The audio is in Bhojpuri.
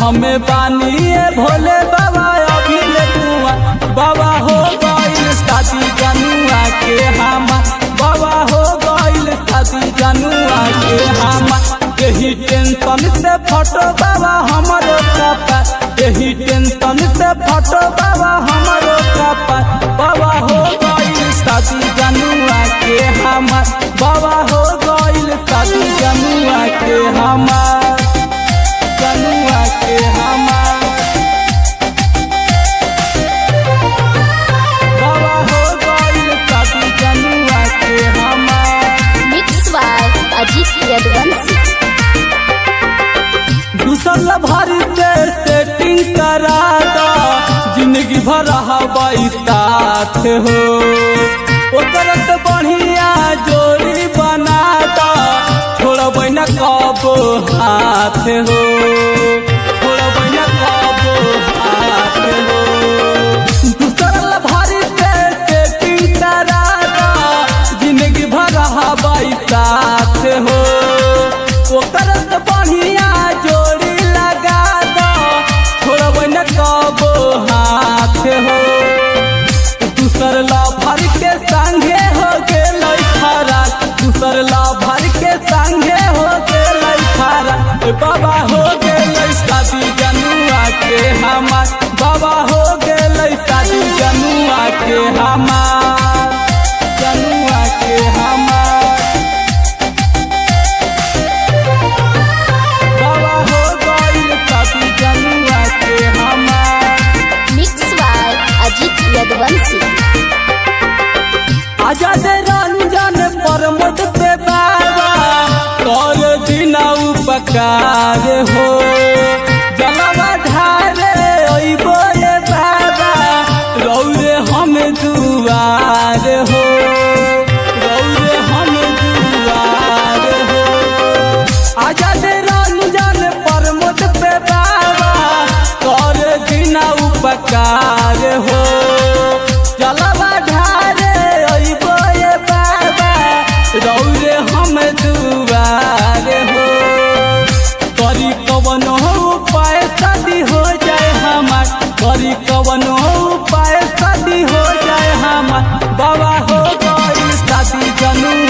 हमें बानिए भोले बाबा अभी ले कुआ बाबा हो गइल शादी जनुआ के हमा बाबा हो गइल शादी जनुआ के हमा यही टेंशन से फटो बाबा हमारो कपा यही टेंशन से फटो बाबा हमारो कपा बाबा हो गइल शादी जनुआ के हमा बाबा हो गइल शादी जनुआ के हमा जनुआ के हमा बाबा हो गइल शादी जनुआ के हमा मिक्स बाय अजीत यदुवंशी दूसर भरी से सेटिंग करा दो जिंदगी भर हवाई साथ हो ओकर तो बढ़िया जोड़ी बना दो छोड़ब न कब हाथ हो छोड़ब न कब हाथ हो दूसर भरी से सेटिंग करा दो जिंदगी भर हवाई साथ हो ओकर तो बढ़िया जोड़ी लगा दो छोड़ब न कबो हाथ हो दूसर लाभर के संगे हो गेल खरा दूसर लाभर के संगे हो गेल खरा ए बाबा हो गेल शादी जनुआ के हमार बाबा हो गेल शादी जनुआ के हमार जनुआ के हमार बाबा हो गइल शादी जनुआ के हमार मिक्स बाय अजीत यदुवंशी आजाद रंजन प्रमोद पे बाबा कर दिन उपकार हो जलवा ढारे अइबो रे बाबा रौरे हम दुआर हो रौरे हम दुआर हो आजाद रंजन प्रमोद पे बाबा कर दिन उपकार हो जलवा ढारे अइबो ये बाबा रौरे हम दुआर हो करी कवन हो उपाय शादी हो जाए हमार करी कवन हो उपाय शादी हो जाए हमार बाबा हो गई शादी जनु